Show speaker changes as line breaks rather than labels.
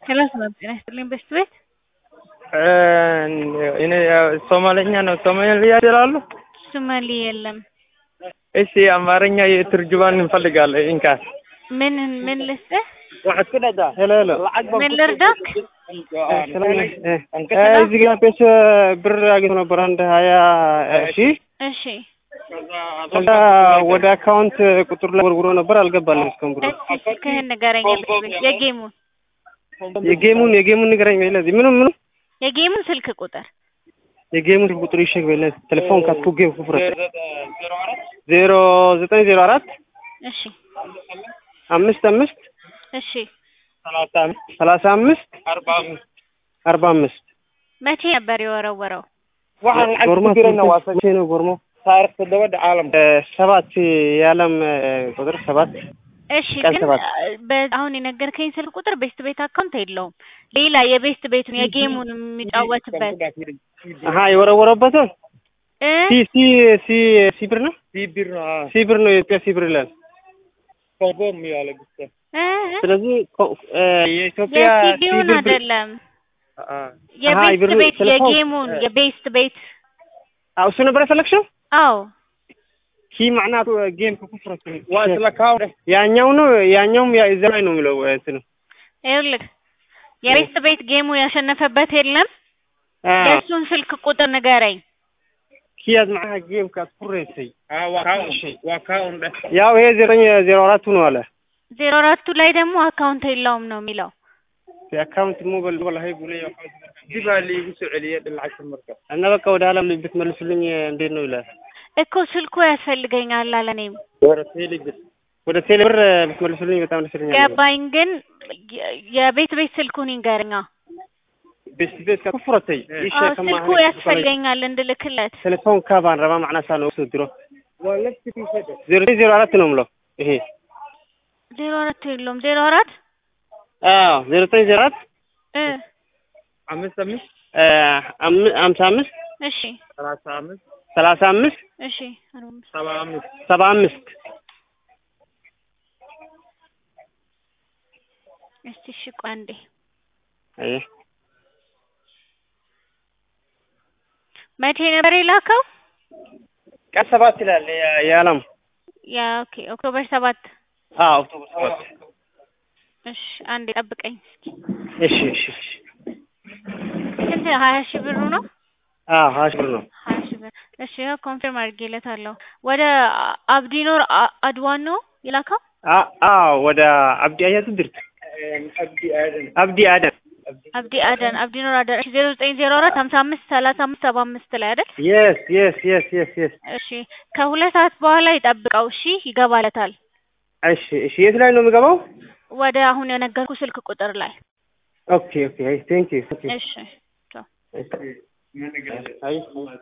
ሄሎ ሰላም ጤና ይስጥልኝ በሽት ቤት
እኔ ሶማለኛ ነው። ሶማሊያ ይችላሉ?
ሶማሌ የለም።
እሺ አማርኛ የትርጅማን እንፈልጋለን። እንካ
ምን ምን ልስጥህ?
ሄሎ ሄሎ
ምን ልርዳክ?
እዚህ ጋር ቤት ብር አግኝቶ ነበር አንድ ሀያ ሺህ
እሺ
ከዛ ወደ አካውንት ቁጥር ላይ ወርውሮ ነበር አልገባልም እስካሁን ብሩ
እስኪ ስልክህን ንገረኝ። የበሽት ቤት የጌሙን
የጌሙን የጌሙን ንገረኝ በይ ለዚህ ምንም ምንም
የጌሙን ስልክ ቁጥር
የጌሙን ቁጥር ይሸግ በይ ለዚህ ቴሌፎን ካትኩ ጌም ኩፍረ ዜሮ ዘጠኝ ዜሮ አራት
እሺ
አምስት አምስት
እሺ
ሰላሳ አምስት አርባ አምስት
መቼ ነበር የወረወረው?
ጎርማ መቼ ነው ጎርሞ ሰባት የዓለም ቁጥር ሰባት
እሺ
ቀን
ግን
ሰባት
በ- አሁን የነገርከኝ ስልክ ቁጥር ቤስት ቤት አካውንት የለውም። ሌላ የቤስት ቤቱን የጌሙን የሚጫወትበት
አሀ የወረወረበት
እ
ሲ ሲ ሲ ሲ ብር ነው ሲ ብር ነው የኢትዮጵያ ሲ ብር ይላል።
እ
ስለዚህ ኮ- እ የኢትዮጵያ ሲ
የሲዲውን
ብር
አይደለም
አሀ
የቤስት
የብር
ቤት
ቴሌፎን
የጌሙን የቤስት ቤት
አዎ እሱ ነበር የፈለግሽው?
አዎ
ኪ ማዕናቱ ጌም ከኩፍረት ያኛው ነው ያኛውም ያ- እዛ ላይ ነው የሚለው እንትኑ
ይኸውልህ የቤስት ቤት ጌሙ ያሸነፈበት የለም።
አ
የእሱን ስልክ ቁጥር ንገረኝ።
ኪያዝ ማዕና ጌም ከኩፍረት ያው ይሄ ዘጠኝ ዜሮ አራቱ ነው አለ
ዜሮ አራቱ ላይ ደግሞ አካውንት የለውም ነው የሚለው።
የአካውንት ሞባይል ወላሂ ብሎ እና በቃ ወደ ኋላ ብትመልሱልኝ እንዴት ነው ይላል።
እኮ ስልኩ ያስፈልገኛል አለ። እኔም
ወደ ቴሌ ብር ብትመልሱልኝ በጣም ደስ ይለኛል።
ገባኝ፣ ግን የ- የቤት ቤት ስልኩን ይንገርኛ።
ቤት ቤት ከኩፍረተይ ይሽ
አዎ
ከማ
ስልኩ ያስፈልገኛል እንድልክለት።
ቴሌፎን ካባን ረባ ማዕና ሳ ነው ድሮ ዜሮ ዜሮ አራት ነው የምለው ይሄ
ዜሮ አራት የለውም። ዜሮ አራት
አዎ ዜሮ ዘጠኝ ዜሮ አራት
እ
አምስት አምስት
አ አም- አምሳ አምስት
እሺ
ሰላሳ አምስት
ሰላሳ አምስት
እሺ አርባ አምስት
ሰባ አምስት
ሰባ አምስት
እስቲ እሺ ቆይ አንዴ
አይ
መቼ ነበር የላከው?
ቀን ሰባት ይላል የ- የዓለም
ያ ኦኬ ኦክቶበር ሰባት
አዎ ኦክቶበር ሰባት
እሺ አንዴ ጠብቀኝ እስኪ።
እሺ እሺ እሺ
ስንት ሀያ ሺህ ብሩ ነው?
አዎ ሀያ ሺህ ብር ነው
ሀያ ሺህ ብር እሺ ያው ኮንፊርም አድርጌለታለሁ። ወደ አ- አብዲኖር አ- አድዋን ነው የላከው?
አ- አዎ ወደ አብዲ አያቱ ድርት አብዲ አደን
አብዲ አደን አብዲኖር አደን እሺ ዜሮ ዘጠኝ ዜሮ አራት ሀምሳ አምስት ሰላሳ አምስት ሰባ አምስት ላይ አይደል?
የስ የስ የስ የስ የስ
እሺ ከሁለት ሰዓት በኋላ ይጠብቀው እሺ ይገባለታል።
እሺ እሺ የት ላይ ነው የሚገባው?
ወደ አሁን የነገርኩ ስልክ ቁጥር ላይ
ኦኬ ኦኬ አይ ቴንክ ዩ
እሺ ቻው።
አይ